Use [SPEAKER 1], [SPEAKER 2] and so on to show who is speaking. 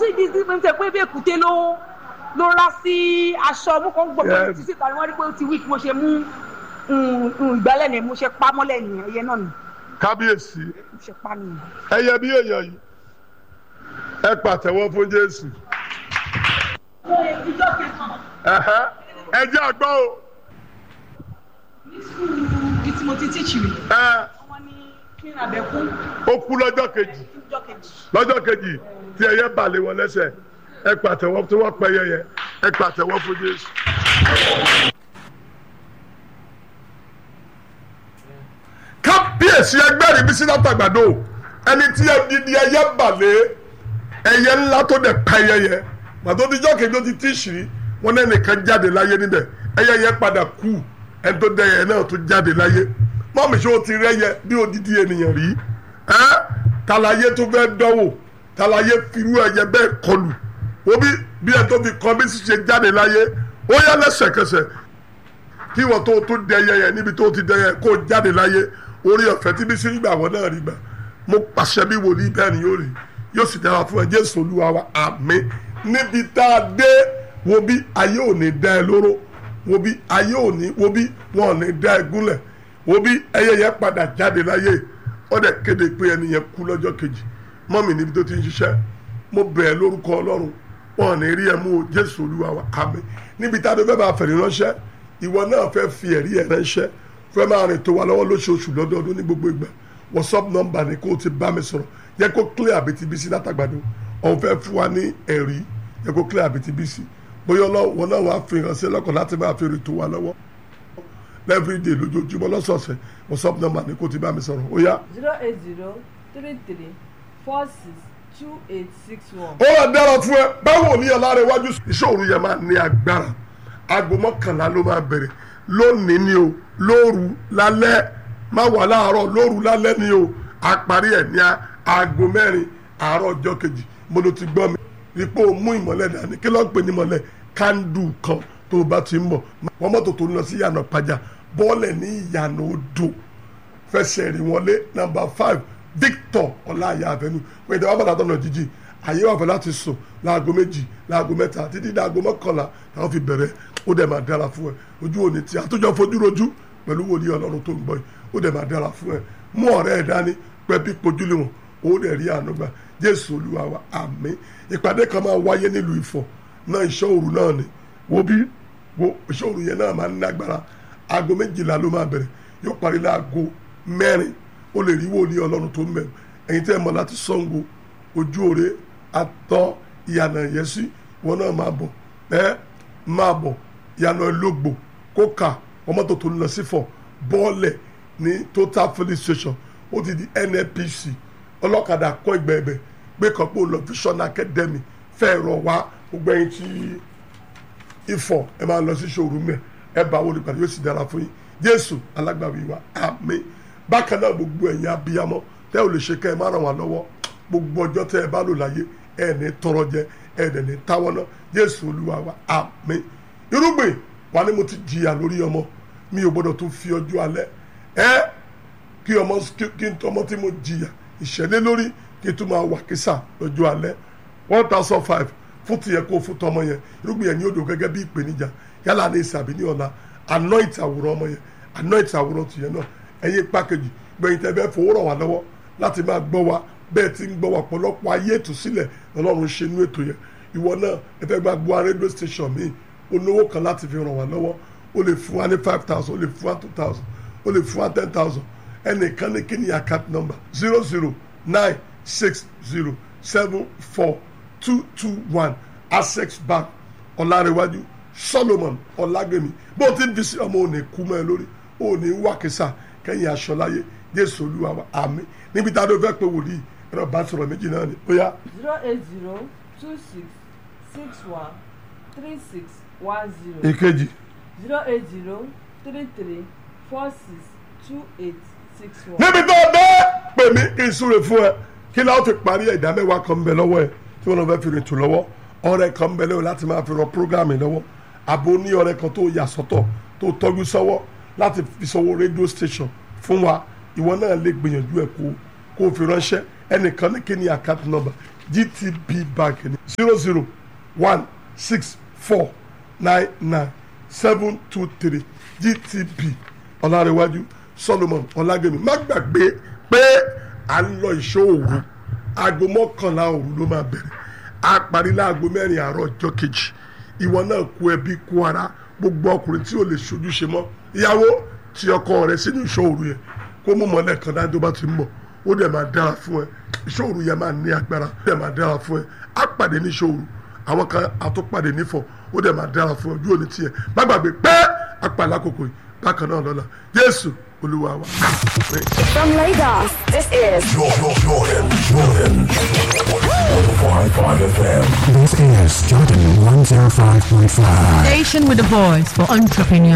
[SPEAKER 1] ibi tí mo ń tẹ pé bí èkúté ló ló rá sí aṣọ mú kàn gbọ́ pé
[SPEAKER 2] Yes.
[SPEAKER 1] títí tàbí wọ́n rí pé ó ti wí kí mo ṣe mú mm, mm, ìgbálẹ̀ ni mo ṣe pa mọ́lẹ̀ nìyẹn ẹyẹ náà ni
[SPEAKER 2] kábíyèsí
[SPEAKER 1] mo ṣe pa nìyẹn.
[SPEAKER 2] ẹyẹ bí èèyàn yìí ẹ pàtẹ́wọ́ fún jésù
[SPEAKER 1] ìjọ kẹsàn-án
[SPEAKER 2] Ẹ̀hẹ́. ẹ jẹ́ àgbọ̀ o
[SPEAKER 1] ní sùúrù bí tí mo ti tíìchì rí
[SPEAKER 2] ẹ
[SPEAKER 1] wọ́n ní kí n àbẹ̀kú
[SPEAKER 2] ó kú lọ́jọ́ kejì
[SPEAKER 1] ìjọ kejì.
[SPEAKER 2] lọ́jọ́ kejì tí ẹyẹ balẹ̀ wọn lẹ́sẹ̀ ẹ pàtẹ́wọ́ tí wọ́n pẹ́ yẹyẹ ẹ pàtẹ́wọ́ fún jésù. kábíyèsí ẹgbẹ́ rí bísí látàgbàdo ẹni tí ẹdidi ẹyẹ balẹ̀ ẹyẹ ńlá tó dẹ̀ pa ẹyẹ pàtó tíjọ́ kejì ó ti tí ṣì wọn náà nìkan jáde láyé níbẹ̀ ẹyẹ yẹn padà kú ẹni tó dẹyẹ náà tó jáde láyé mọ́mí ṣé o ti rẹ́yẹ bí odidi ènìyàn rí ẹ́ tàlàyé tó fẹ́ dánwò tàlàyé firú ẹyẹ bẹ́ẹ̀ kọlù obi bí ẹ tó fi kọ́ bí sì ṣe jáde láyé ó yá lẹ́sẹ̀kẹsẹ̀ kí wọ́n tó tó dẹyẹ yẹn níbi tó ti dẹyẹ kó jáde láyé orí ọ̀fẹ́ tí bí sí gbà wọ́n náà rí gbà mo pàṣẹ bí wòlíì bẹ́ẹ̀ ni yóò rí yóò sì dára fún ẹ jésù olúwa wa àmín níbi tá a dé wo bí ayé ò ní dá ẹ lóró wo bí ayé ò ní wo bí wọn ò ní dá ẹ gúnlẹ̀ wo bí ẹyẹ yẹn padà jáde láyé ó dẹ̀ kéde pé ẹni yẹn kú lọ́jọ́ kejì mọ́mì níbi tó ti ń ṣiṣẹ́ mo bẹ̀ ẹ́ lórúkọ ọlọ́run wọn ò ní rí ẹ mú o jésù olúwa wa àmín níbi tá a dé fẹ́ bá fẹ̀rí ránṣẹ́ ìwọ náà fẹ́ fi ẹ̀rí ẹ̀ ránṣẹ́ fẹ́ máa rìn tó wa lọ́wọ́ lóṣooṣù lọ́dọọdún ní gbogbo ìgbà whatsapp number ni kó o ti bá mi sọ̀rọ̀ yẹ kó clear àbítíbísí látàgbàdo ọ̀hún fẹ́ fún wa ní ẹ̀rí yẹ kó clear àbítíbísí bóyá ọlọ́wọ́ náà wàá fi ránṣẹ́ lọ́kàn láti máa fi rìn tó wa lọ́wọ́ everyday lójoojúmọ́ lọ́sọ̀ọ̀sẹ̀ whatsapp number ni kó o ti bá mi sọ̀rọ̀ ó yá.
[SPEAKER 3] zero eight zero three three four six two eight six one.
[SPEAKER 2] ó wà dára fún ẹ báwo ni ọ̀la rẹ wájú ìṣòro yẹn máa ní agbára aago mọ́kànlá ló máa bẹ̀rẹ̀ lónìí ni o lóru lálẹ́ má wà láàárọ̀ lóru lálẹ́ ni o àparí ẹ̀ ní aago mẹ́rin àárọ̀ ọjọ́ kejì mo ló ti gbọ́ mi ipò mú ìmọ̀lẹ̀ dání kí ló ń pè ní ìmọ̀lẹ̀ kándù kan tó o bá ti ń bọ̀ wọ́n mọ́tò tó ń lọ sí ìyànà pàjá bọ́ọ̀lẹ̀ ní ìyànà odò fẹsẹ̀ rí wọlé nàmbà five victor ọláyà avenue pé ìdáwọ́ bàtà tọ̀nà jíjì àyè wà fẹ́ láti sùn láago méjì láago mẹ́ta títí dáago mọ́kànlá táwọn fi bẹ̀rẹ̀ ó dẹ̀ máa dára fún ẹ ojú òní tí àtúnjọ fojú rojú pẹ̀lú wòlíì ọlọ́run tó ń bọ̀ yìí ó dẹ̀ máa dára fún ẹ mú ọ̀rẹ́ ẹ dání pẹ́bí pojúlé wọn ó dẹ̀ rí àánú gbà jésù olúwa wa àmín ìpàdé kan máa wáyé nílùú ìfọ̀ náà ìṣọ́ òru náà ni wo bí wo ìṣọ́ òru yẹn náà máa ń nágbára aago méjìlá ló máa bẹ̀rẹ̀ yóò parí láago mẹ́rin ó lè rí wòlíì ọlọ́run tó ń bẹ̀rù ẹ̀yin tẹ́ ẹ mọ̀ láti Ṣàngó ojú òre atọ́ ìyànà ìyẹ́sí wọn náà máa bọ̀ ẹ́ máa bọ̀ ìyànà ológbò kókà ọmọ tó tó ń lọ sí fọ̀ bọ́ọ̀lẹ̀ ní total filling station ó ti di NNPC ọlọ́kadà kọ́ ìgbẹ́ ẹ̀bẹ̀ gbé kan pé ó lọ vision academy fẹ́ rọ̀ wá gbogbo ẹ̀yin tí ifọ̀ ẹ máa lọ sí ṣòro mẹ́ ẹ bá wọlé pàdé yóò sì dára fún yín Jésù alágbàwí wa àmín bákan náà gbogbo ẹ̀yin abiyamọ tẹ́ ò lè ṣe kẹ́ ẹ má ràn wá lọ́wọ́ gbogbo ọjọ́ tẹ́ ẹ bá lò láyé ẹ ní tọrọ jẹ ẹ dẹ̀ ní táwọn náà Jésù Olúwa wa àmín irúgbìn wa ni mo ti jìyà lórí ọmọ mi ò gbọdọ̀ tún fi ọjọ́ alẹ́ ẹ kí ọmọ kí n tọmọ tí mo jìyà ìṣẹ̀lẹ̀ lórí kí n tún máa wà kísà lọ́jọ́ alẹ́ one thousand five fún tìyẹ kó fún tọmọ yẹn irúgbìn yẹn ní odò gẹ́gẹ́ bí ìpèníjà yálà ní ìsàbí ní ọ̀la anoint àwòrán ọmọ yẹn anoint àwòrán tìyẹ náà ẹ̀yin pákéjì gbẹ̀yìn tẹ́ fẹ́ fowó ràn wá lọ́wọ́ láti máa gbọ́ wa bẹ́ẹ̀ ti ń gbọ́ wa pọ̀lọpọ̀ ayé ìtúsílẹ̀ ọlọ́run ṣe inú ètò yẹn ìwọ náà ẹ fẹ́ gba gbọ́ rédíò station mi olówó kan láti fi ràn wá lọ́wọ́ o lè fún wa ní five thousand o lè fún wa two thousand o lè fún wa ten thousand ẹnìkan ní kíni account number zero zero nine six zero seven four two two one access bank ọ̀làrẹ̀wájú solomon ọ̀làgbẹ̀mí bó o ti ń fi sí ọmọ òní kú mọ́ ẹ lórí òní wákìsà kẹ́yìn aṣọ láyé jésù olúwa wa àmín níbi tá a ló fẹ́ pé wòlíì ẹ̀rọ bá sọ̀rọ̀ méjì náà ni ó yá.
[SPEAKER 3] zero eight zero two six six one three six one zero
[SPEAKER 2] ìkejì
[SPEAKER 3] zero eight zero three three four six two eight six one.
[SPEAKER 2] níbi tó o dé pè mí kí n súre fún ẹ kí láwọn fi parí ẹ ìdá mẹ́wàá kan ń bẹ lọ́wọ́ ẹ tí wọ́n lọ fẹ́ fi rìn tù lọ́wọ́ ọ̀rẹ́ kan ń bẹ lọ́wọ́ láti máa fi ràn prógámì lọ́wọ́ àbò ní ọ̀rẹ́ kan tó yà sọ́tọ̀ tó tọ́jú sọ́wọ́ láti fi sọ́wọ́ rédíò station fún wa ìwọ náà lè gbìyànjú ẹ kó kó o fi ránṣẹ́ ẹnìkan ní kí ni account number gtb bank ní zero zero one six four nine nine seven two three gtb ọ̀làrẹ̀wájú solomon ọ̀làgẹ̀mí má gbàgbé pé à ń lọ ìṣó òru aago mọ́kànlá òru ló máa bẹ̀rẹ̀ a parí láago mẹ́rin àárọ̀ ọjọ́ kejì ìwọ náà kú ẹbí kú ara gbogbo ọkùnrin tí ò lè ṣojúṣe mọ́ ìyàwó tí ọkọ rẹ̀ sínú ìṣó òru yẹn kó mú mọ́lẹ̀ kan dájú bá ti ń bọ̀ ó dẹ̀ máa dára fún ẹ ìṣó òru yẹn máa ní agbára ó dẹ̀ máa dára fún ẹ á pàdé ní ìṣó òru àwọn kan àtúpàdé nífọ̀ ó dẹ̀ máa dára fún ẹ ojú òní tiẹ̀ má gbàgbé pé apàlà àkókò yìí bákan náà lọ́la jésù olúwa wa.
[SPEAKER 4] From Lagos, this is
[SPEAKER 5] Jordan, Jordan, Jordan. 105.5 FM.
[SPEAKER 6] This is Jordan 105.5.
[SPEAKER 7] Station with a voice for entrepreneurs.